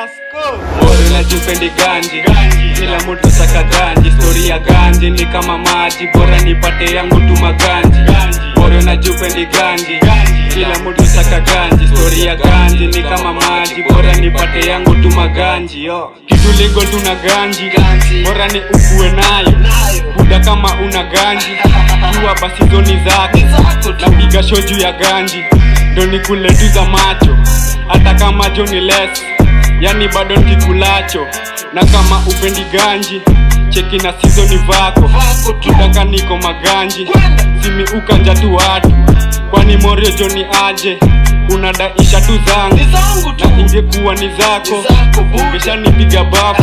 Moro na jupendi ganji kila mtu saka ganji stori ya ganji ni kama maji bora nipate yangu tu maganji Moro na jupendi ganji kila mtu saka ganji stori ya ganji ni kama maji bora nipate yangu tu maganji yo kitu legal tuna ganji bora ni ukue nayo buda kama una ganji jua basi zoni zake napiga show juu ya ganji ndo nikule tu za macho hata kama jo ni less yani bado nkikulacho na kama upendi ganji cheki na sizoni vako kudaka niko maganji simi ukanja tu watu kwani morio joni aje unadaisha tu zangu na ingekuwa ni zako ungeshanipiga bafu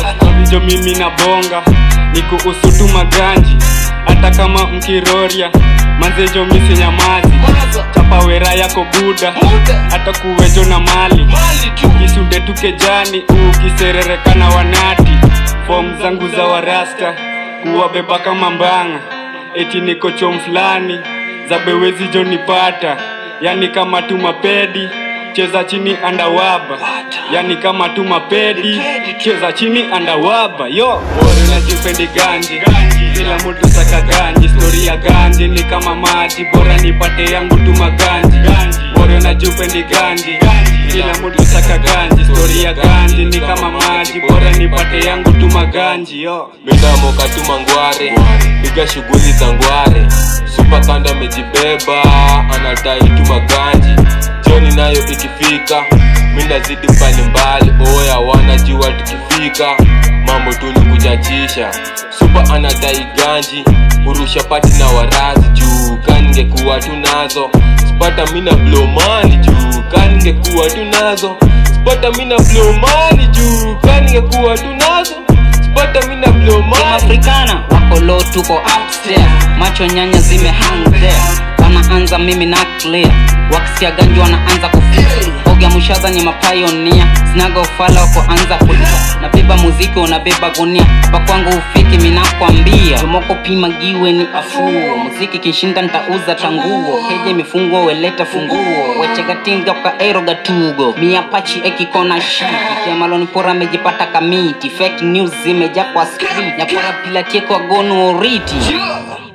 jo mimi na bonga nikuhusu tu maganji hata kama mkiroria manzejo misinyamazi chapa wera yako buda hata kuwejo na mali kisude tukejani ukisererekana wanati fom zangu za warasta kuwabeba kama mbanga eti niko chom fulani za bewezi jo nipata yani kama tu mapedi cheza chini andawaba yani kama tu mapedi cheza chini andawaba yo moro na jipendi ganji kila mtu saka ganji stori ya ganji ni kama maji bora nipate yangu tu maganji moro na jupendi ganji kila mtu saka ganji stori ya ganji ni kama maji bora nipate yangu tu maganji yo minamoka tu mangware piga shughuli za ngware supa kando amejibeba anadai tu maganji jioni nayo ikifika minazidi mbalimbali oya wanajua tukifika mambo tu ni kuchachisha supa anadai ganji hurusha pati na warazi juu kaningekuwa tu nazo spata mina blomani juu kaningekuwa tu nazo spata mina blomani juu kaningekuwa tu nazo spata mina blomani afrikana wako low tuko upstairs macho nyanya zime hang there wanaanza mimi na clear wakisikia ganji wanaanza kufili oga mushaza ni mapionia sinaga ufala wakoanza kulia nabeba muziki unabeba gunia hapa kwangu ufiki minakwambia tomoko pima giwe ni afuo muziki kishinda ntauza tanguo keje imefungwa weleta funguo wechegatinga kaero gatugo miapachi ekikona shiti temalonipora amejipata kamiti fake news zimeja kwa street nyapora pilatie kwa gonu oriti